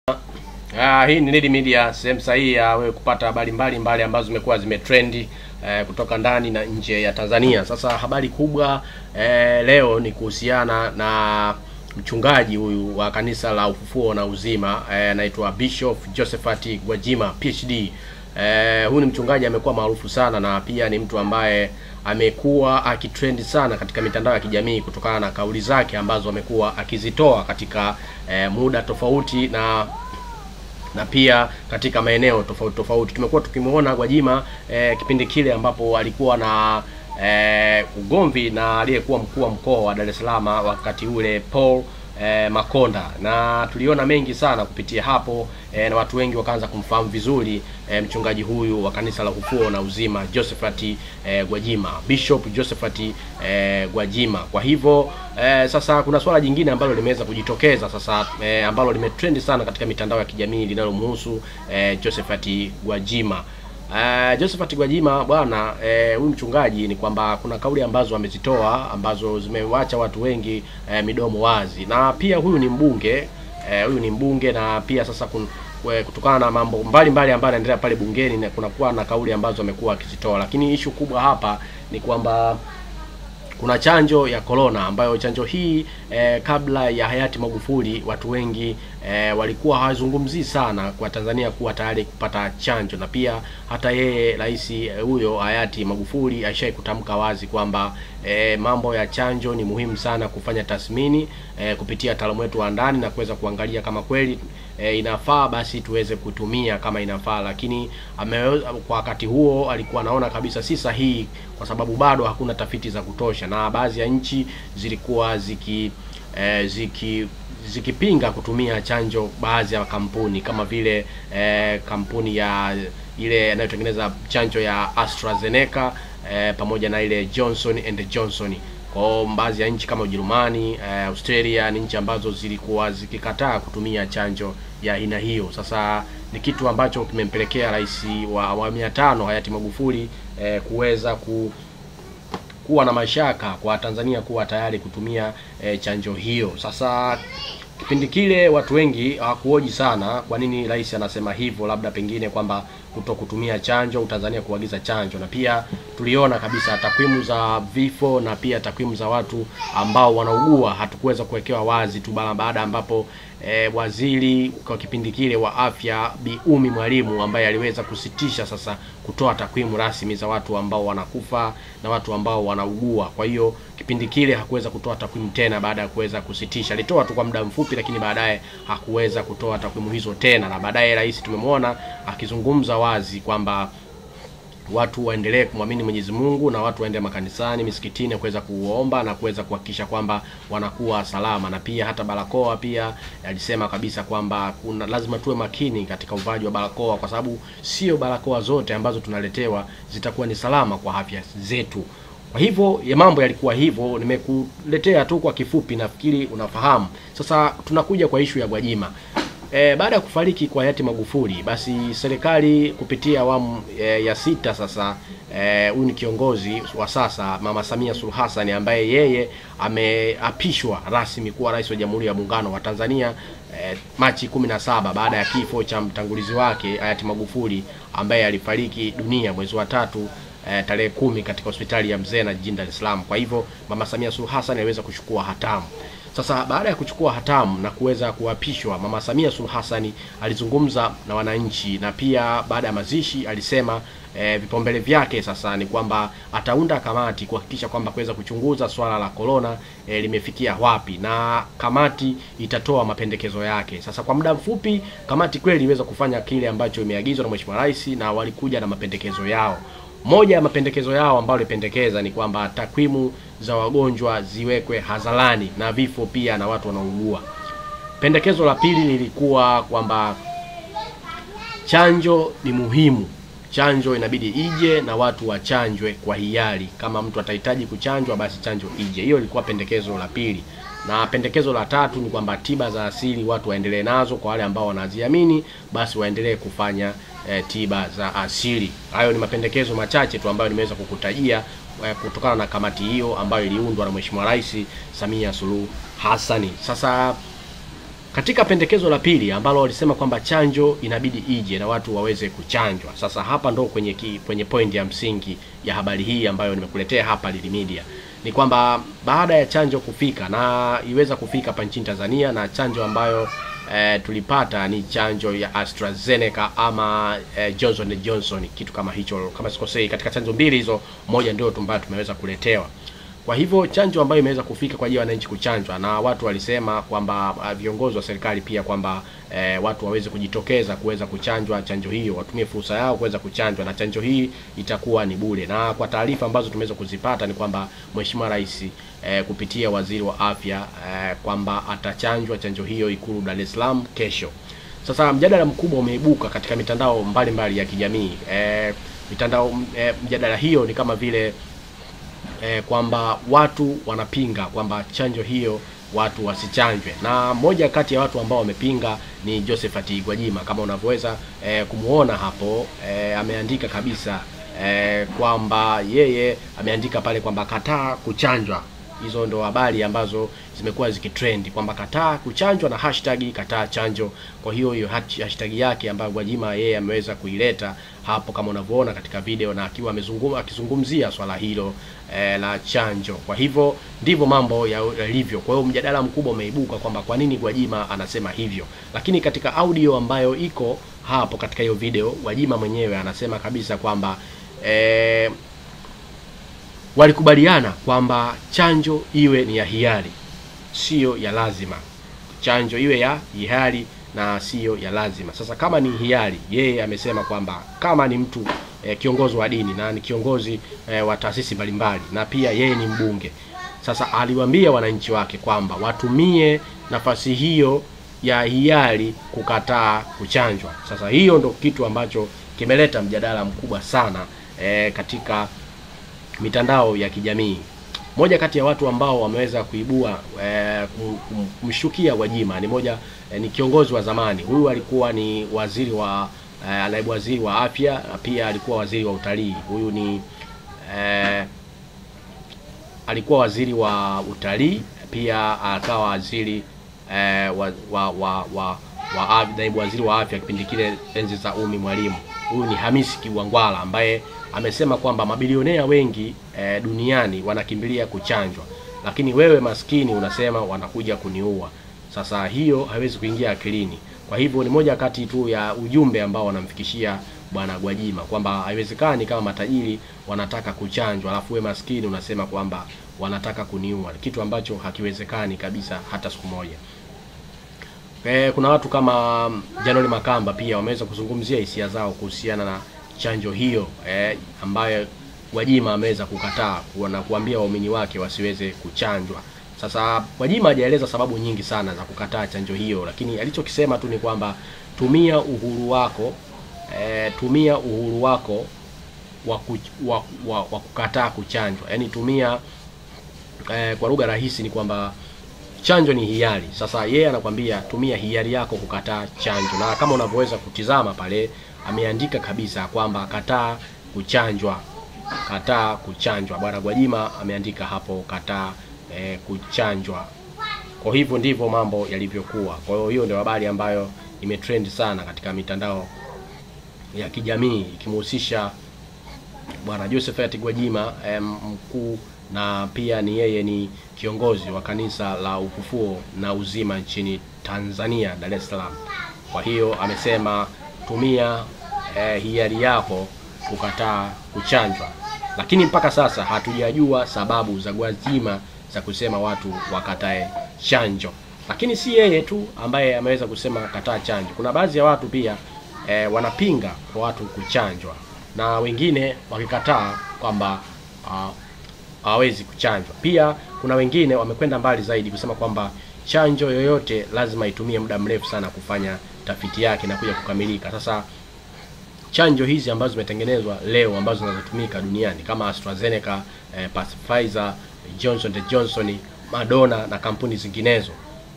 Ah, hii ni Nili Media, sehemu sahihi ya wewe kupata habari mbalimbali ambazo zimekuwa zimetrendi eh, kutoka ndani na nje ya Tanzania. Sasa habari kubwa eh, leo ni kuhusiana na mchungaji huyu wa kanisa la Ufufuo na Uzima eh, anaitwa Bishop Josephat Gwajima PhD. Eh, huyu ni mchungaji amekuwa maarufu sana na pia ni mtu ambaye amekuwa akitrendi sana katika mitandao ya kijamii kutokana na kauli zake ambazo amekuwa akizitoa katika eh, muda tofauti na na pia katika maeneo tofauti tofauti. Tumekuwa tukimuona Gwajima eh, kipindi kile ambapo alikuwa na eh, ugomvi na aliyekuwa mkuu wa mkoa wa Dar es Salaam wakati ule Paul eh, Makonda, na tuliona mengi sana kupitia hapo eh, na watu wengi wakaanza kumfahamu vizuri eh, mchungaji huyu wa kanisa la Ufufuo na Uzima Josephat eh, Gwajima, Bishop Josephat eh, Gwajima. Kwa hivyo eh, sasa kuna swala jingine ambalo limeweza kujitokeza sasa eh, ambalo limetrendi sana katika mitandao ya kijamii linalomhusu eh, Josephat Gwajima. Uh, Josephat Gwajima bwana eh, huyu mchungaji ni kwamba kuna kauli ambazo amezitoa ambazo zimewacha watu wengi eh, midomo wazi, na pia huyu ni mbunge eh, huyu ni mbunge na pia sasa kun, kwe- kutokana na mambo mbalimbali ambayo yanaendelea pale bungeni na kunakuwa na kauli ambazo amekuwa akizitoa, lakini ishu kubwa hapa ni kwamba kuna chanjo ya corona ambayo chanjo hii eh, kabla ya hayati Magufuli watu wengi eh, walikuwa hawazungumzii sana kwa Tanzania kuwa tayari kupata chanjo, na pia hata yeye rais eh, huyo hayati Magufuli aishai kutamka wazi kwamba eh, mambo ya chanjo ni muhimu sana kufanya tathmini eh, kupitia wataalamu wetu wa ndani na kuweza kuangalia kama kweli e, inafaa basi tuweze kutumia kama inafaa, lakini ame, kwa wakati huo alikuwa anaona kabisa si sahihi, kwa sababu bado hakuna tafiti za kutosha, na baadhi ya nchi zilikuwa ziki e, ziki zikipinga kutumia chanjo, baadhi ya kampuni kama vile e, kampuni ya ile inayotengeneza chanjo ya AstraZeneca e, pamoja na ile Johnson and Johnson kwa baadhi ya nchi kama Ujerumani, eh, Australia ni nchi ambazo zilikuwa zikikataa kutumia chanjo ya aina hiyo. Sasa ni kitu ambacho kimempelekea rais wa awamu ya tano hayati Magufuli eh, kuweza ku kuwa na mashaka kwa Tanzania kuwa tayari kutumia eh, chanjo hiyo. Sasa kipindi kile watu wengi hawakuoji sana kwa nini rais anasema hivyo, labda pengine kwamba kuto kutumia chanjo Tanzania kuagiza chanjo, na pia tuliona kabisa takwimu za vifo na pia takwimu za watu ambao wanaugua hatukuweza kuwekewa wazi tu bana baada ambapo e, waziri kwa kipindi kile wa afya Bi Umi Mwalimu ambaye aliweza kusitisha sasa kutoa takwimu rasmi za watu ambao wanakufa na watu ambao wanaugua. Kwa hiyo kipindi kile hakuweza kutoa takwimu tena baada ya kuweza kusitisha. Alitoa tu kwa muda mfupi, lakini baadaye hakuweza kutoa takwimu hizo tena, na baadaye rais tumemwona akizungumza wazi kwamba watu waendelee kumwamini Mwenyezi Mungu na watu waende makanisani, misikitini kuweza kuomba na kuweza kuhakikisha kwamba wanakuwa salama, na pia hata barakoa pia alisema kabisa kwamba kuna lazima tuwe makini katika uvaaji wa barakoa, kwa sababu sio barakoa zote ambazo tunaletewa zitakuwa ni salama kwa afya zetu. Kwa hivyo ya mambo yalikuwa hivyo, nimekuletea tu kwa kifupi, nafikiri unafahamu. Sasa tunakuja kwa ishu ya Gwajima. E, baada ya kufariki kwa hayati Magufuli, basi serikali kupitia awamu e, ya sita sasa huyu e, ni kiongozi wa sasa Mama Samia Suluhu Hassan ambaye yeye ameapishwa rasmi kuwa rais wa Jamhuri ya Muungano wa Tanzania e, Machi 17 baada ya kifo cha mtangulizi wake hayati Magufuli ambaye alifariki dunia mwezi wa tatu e, tarehe kumi katika hospitali ya Mzena jijini Dar es Salaam. Kwa hivyo Mama Samia Suluhu Hassan aliweza kuchukua hatamu. Sasa baada ya kuchukua hatamu na kuweza kuapishwa, Mama Samia Suluhu Hassan alizungumza na wananchi, na pia baada ya mazishi alisema e, vipaumbele vyake sasa ni kwamba ataunda kamati kuhakikisha kwamba kuweza kuchunguza swala la corona e, limefikia wapi, na kamati itatoa mapendekezo yake. Sasa kwa muda mfupi, kamati kweli iliweza kufanya kile ambacho imeagizwa na Mheshimiwa Rais, na walikuja na mapendekezo yao. Moja ya mapendekezo yao ambayo alipendekeza ni kwamba takwimu za wagonjwa ziwekwe hadharani na vifo pia na watu wanaougua. Pendekezo la pili lilikuwa kwamba chanjo ni muhimu, chanjo inabidi ije na watu wachanjwe kwa hiari. Kama mtu atahitaji kuchanjwa, basi chanjo ije. Hiyo ilikuwa pendekezo la pili, na pendekezo la tatu ni kwamba tiba za asili watu waendelee nazo, kwa wale ambao wanaziamini basi waendelee kufanya e, tiba za asili. Hayo ni mapendekezo machache tu ambayo nimeweza kukutajia e, kutokana na kamati hiyo ambayo iliundwa na Mheshimiwa Rais Samia Suluhu Hassani. Sasa Katika pendekezo la pili ambalo walisema kwamba chanjo inabidi ije na watu waweze kuchanjwa. Sasa hapa ndo kwenye ki, kwenye point ya msingi ya habari hii ambayo nimekuletea hapa Lili Media ni kwamba baada ya chanjo kufika na iweza kufika hapa nchini Tanzania na chanjo ambayo eh, tulipata ni chanjo ya AstraZeneca ama eh, Johnson and Johnson, kitu kama hicho, kama sikosei. Katika chanjo mbili hizo, moja ndio ambayo tumeweza kuletewa. Kwa hivyo chanjo ambayo imeweza kufika kwa ajili ya wananchi kuchanjwa, na watu walisema kwamba uh, viongozi wa serikali pia kwamba eh, watu waweze kujitokeza kuweza kuchanjwa chanjo hiyo, watumie fursa yao kuweza kuchanjwa, na chanjo hii itakuwa ni bure. Na kwa taarifa ambazo tumeweza kuzipata ni kwamba Mheshimiwa Rais eh, kupitia waziri wa afya eh, kwamba atachanjwa chanjo hiyo Ikulu Dar es Salaam kesho. Sasa mjadala mkubwa umeibuka katika mitandao mbalimbali mbali ya kijamii eh, mitandao eh, mjadala hiyo ni kama vile eh, kwamba watu wanapinga kwamba chanjo hiyo watu wasichanjwe, na moja kati ya watu ambao wamepinga ni Josephat Gwajima kama unavyoweza eh, kumuona hapo eh, ameandika kabisa eh, kwamba yeye ameandika pale kwamba kataa kuchanjwa. Hizo ndo habari ambazo zimekuwa zikitrend kwamba kataa kuchanjwa na hashtag kataa chanjo. Kwa hiyo hiyo hashtag yake ambayo Gwajima yeye ameweza kuileta hapo kama unavyoona katika video, na akiwa amezungumza akizungumzia swala hilo eh, la chanjo. Kwa hivyo ndivyo mambo yalivyo. Kwa hiyo mjadala mkubwa umeibuka kwamba kwa nini Gwajima anasema hivyo, lakini katika audio ambayo iko hapo katika hiyo video, Gwajima mwenyewe anasema kabisa kwamba eh, walikubaliana kwamba chanjo iwe ni ya hiari, siyo ya lazima. Chanjo iwe ya hiari na siyo ya lazima. Sasa kama ni hiari, yeye amesema kwamba kama ni mtu eh, kiongozi wa dini na ni kiongozi eh, wa taasisi mbalimbali na pia yeye ni mbunge. Sasa aliwaambia wananchi wake kwamba watumie nafasi hiyo ya hiari kukataa kuchanjwa. Sasa hiyo ndo kitu ambacho kimeleta mjadala mkubwa sana eh, katika mitandao ya kijamii. Moja kati ya watu ambao wameweza kuibua eh, kumshukia Gwajima ni moja eh, ni kiongozi wa zamani. Huyu alikuwa ni waziri wa eh, naibu waziri wa afya na pia alikuwa waziri wa utalii. Huyu ni eh, alikuwa waziri wa utalii pia akawa waziri eh, wa, wa, wa, wa, wa naibu waziri wa afya kipindi kile enzi za Umi Mwalimu. Huyu ni Hamisi Kiwangwala ambaye amesema kwamba mabilionea wengi e, duniani wanakimbilia kuchanjwa, lakini wewe maskini unasema wanakuja kuniua. Sasa hiyo haiwezi kuingia akilini. Kwa hivyo ni moja kati tu ya ujumbe ambao wanamfikishia bwana Gwajima kwamba haiwezekani kama matajiri wanataka kuchanjwa, alafu wewe maskini unasema kwamba wanataka kuniua, kitu ambacho hakiwezekani kabisa hata siku moja. E, kuna watu kama Janoli Makamba pia wameweza kuzungumzia hisia zao kuhusiana na chanjo hiyo eh, ambayo Gwajima ameweza kukataa na kuambia waumini wake wasiweze kuchanjwa. Sasa Gwajima hajaeleza sababu nyingi sana za kukataa chanjo hiyo, lakini alichokisema tu ni kwamba tumia uhuru wako eh, tumia uhuru wako wa, ku, wa, wa, wa kukataa kuchanjwa, yaani tumia eh, kwa lugha rahisi ni kwamba chanjo ni hiari. Sasa yeye anakwambia tumia hiari yako kukataa chanjo, na kama unavyoweza kutizama pale ameandika kabisa kwamba kataa kuchanjwa, kataa kuchanjwa. Bwana Gwajima ameandika hapo kataa e, kuchanjwa. Kwa hivyo ndivyo mambo yalivyokuwa. Kwa hiyo hiyo ndio habari ambayo imetrend sana katika mitandao ya kijamii ikimhusisha bwana Josephat Gwajima e, mkuu na pia ni yeye ni kiongozi wa kanisa la Ufufuo na Uzima nchini Tanzania, Dar es Salaam. Kwa hiyo amesema tumia eh, hiari yako kukataa kuchanjwa, lakini mpaka sasa hatujajua sababu za Gwajima za kusema watu wakatae chanjo. Lakini si yeye tu ambaye ameweza kusema kataa chanjo, kuna baadhi ya watu pia eh, wanapinga kwa watu kuchanjwa na wengine wakikataa kwamba uh, hawawezi kuchanjwa. Pia kuna wengine wamekwenda mbali zaidi kusema kwamba chanjo yoyote lazima itumie muda mrefu sana kufanya tafiti yake na kuja kukamilika. Sasa chanjo hizi ambazo zimetengenezwa leo ambazo zinazotumika duniani kama AstraZeneca, eh, Pfizer, Johnson and Johnson, Moderna na kampuni zinginezo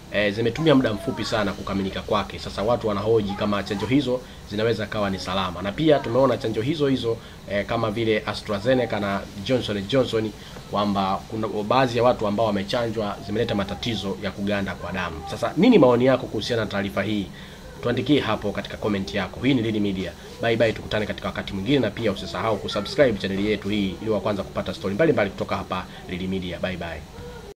e, zimetumia muda mfupi sana kukamilika kwake. Sasa watu wanahoji kama chanjo hizo zinaweza kawa ni salama, na pia tumeona chanjo hizo hizo e, kama vile AstraZeneca na Johnson Johnson kwamba kuna baadhi ya watu ambao wamechanjwa zimeleta matatizo ya kuganda kwa damu. Sasa nini maoni yako kuhusiana na taarifa hii? Tuandikie hapo katika comment yako. Hii ni Lili Media. Bye bye, tukutane katika wakati mwingine, na pia usisahau kusubscribe chaneli yetu hii ili wa kwanza kupata stori mbalimbali kutoka hapa Lili Media. Bye bye.